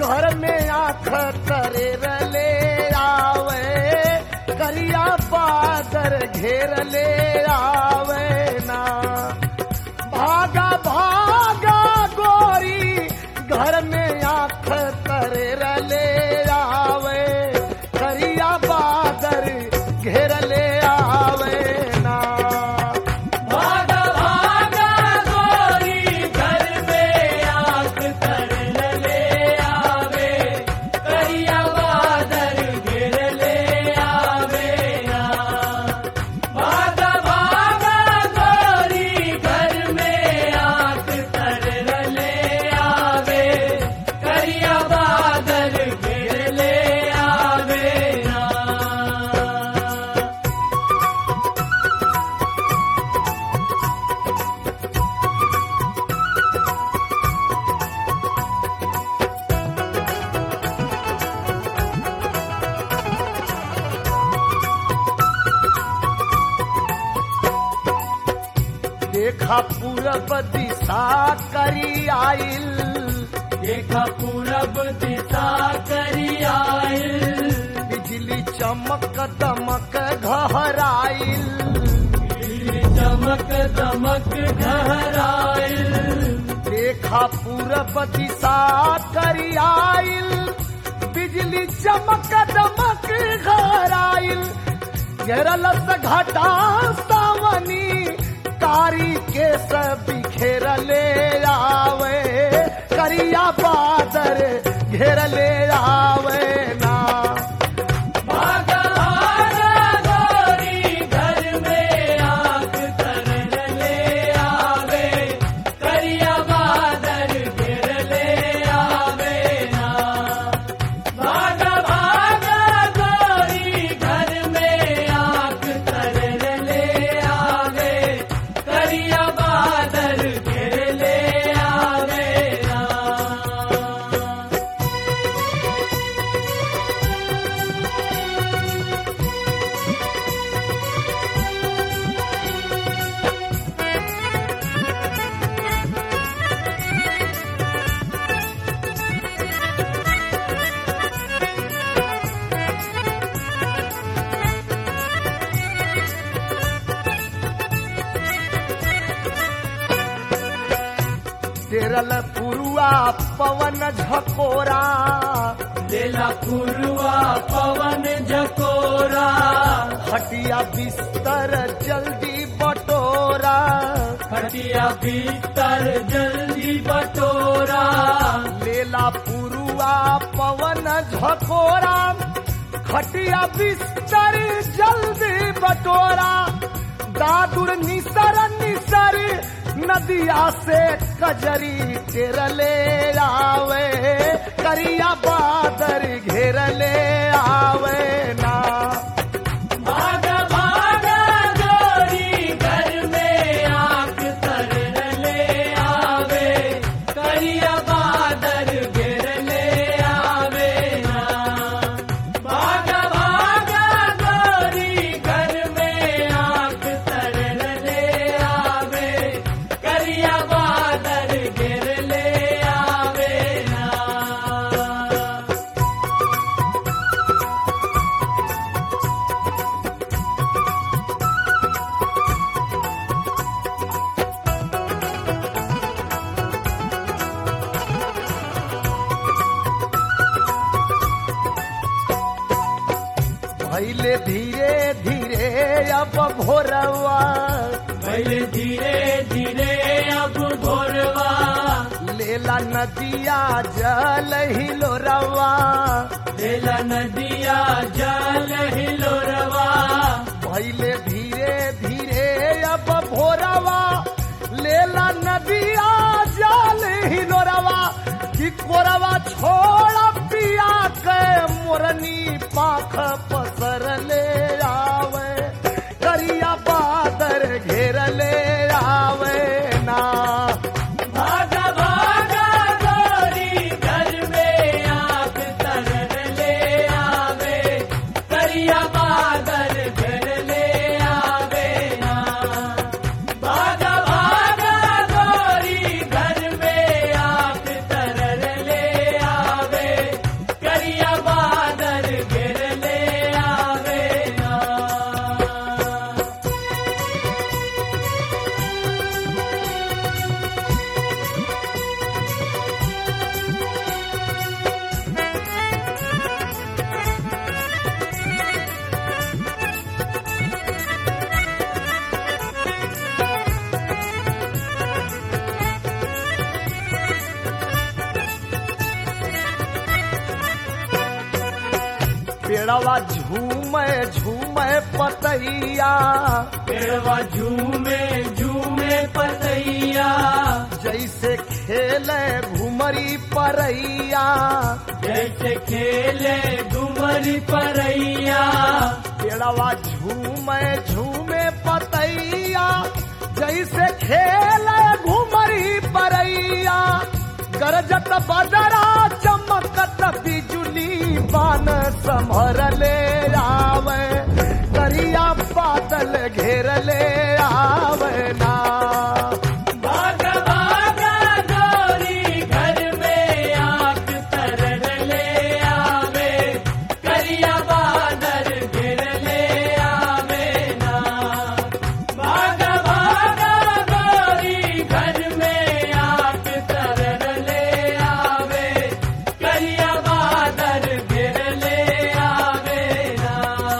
घर में आख करे रले आवे करिया बादर घेर ले आवे ना भागा भागा गोरी घर में आख करे रले आवे करिया बादर घेर ले आवे ना भागा भागा गोरी घर में आग तर ले आवे करिया बादल घेर ले आवे ना भागा भागा गोरी घर में आग तर ले आवे करिया बादल घेर ले आवे ना देखा पूरब दिशा करी आइल देखा पूरब दिशा करी आइल बिजली चमक दमक घहराइल बिजली चमक दमक घहराइल देखा पूरब दिशा करी आइल बिजली चमक दमक घहराइल घेरल से घटा सावनी कारी के सब बिखेर ले आवे करिया बादर घेर ले आवे ना भागा भागा गोरी घर में आग तर ले आवे करिया बादल घेर ले आवे ना भागा भागा गोरी घर में आग तर ले आवे करिया बादल घेर ले आवे ना तेरल पुरुआ पवन झकोरा लेला पुरवा पवन झकोरा हटिया बिस्तर जल्दी बटोरा खटिया भीतर जल्दी बटोरा लेला पुरुआ पवन झकोरा खटिया बिस्तर जल्दी बटोरा दादुर निसर निसर नदिया से कजरी तेरले आवे करिया बादर घेरले आवे ना भागा भागा गोरी घर में आग तर ले आवे करिया बादल घेर ले आवे ना भागा भागा गोरी घर में आग तर ले आवे करिया बादल घेर ले आवे ना भैले धीरे धीरे अब भोरवा पहले धीरे धीरे अब भोरवा लेला नदिया जल हिलोरवा लेला नदिया जल हिलोरवा भैले धीरे धीरे अब भोरवा लेला नदिया जल हिलोरवा कि कोरवा छोड़ पिया के मोरनी पाख पसर ले आवे करिया बादर घेर ले आवे ना भागा भागा गोरी घर में आग तरन ले आवे करिया बादल घर ले आवे ना भागा भागा गोरी घर में आग पेड़वा झूमे झूमे पतैया पेड़वा झूमे झूमे पतैया जैसे खेले घुमरी परैया जैसे खेले घुमरी परैया पेड़वा झूमे झूमे पतैया जैसे खेले घुमरी परैया गरजत बदरा चमकत बिजुली बान संभर ले आवे करिया बादल घेर ले आवे ना भागा भागा गोरी घर में आग तरन ले आवे करिया बादल गिर ले आवे ना भागा भागा गोरी घर में आग तरन ले आवे करिया बादल गिर ले आवे ना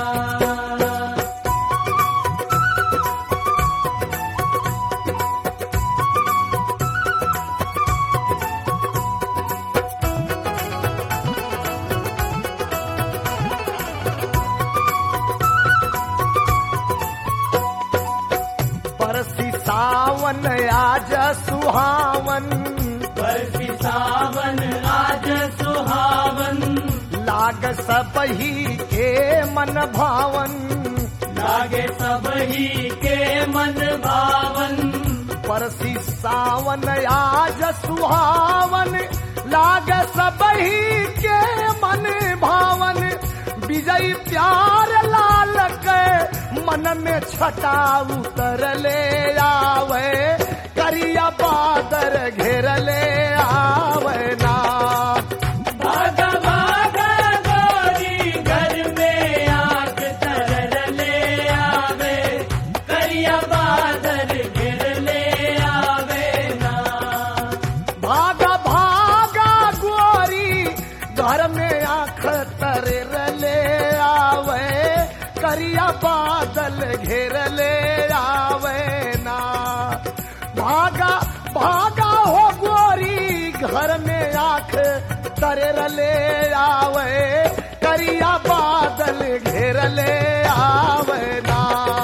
परसी सावन आज सुहावन बरसी सावन आज सुहावन लाग सबही के मन भावन लागे सबही के मन भावन परसी सावन आज सुहावन लाग सबही के मन भावन विजय प्यार लाल के मन में छटा उतर ले आवे करिया बादर घेर ले आवे ना भागा भागा गोरी घर में आग तरन ले आवे करिया बादल गिर ले आवे ना भागा भागा गोरी घर में आंख तर ले आवे करिया बादल घेर ले आवे ना भागा भागा हो गोरी घर में आंख तर ले आवे करिया बादल घेर ले आवे ना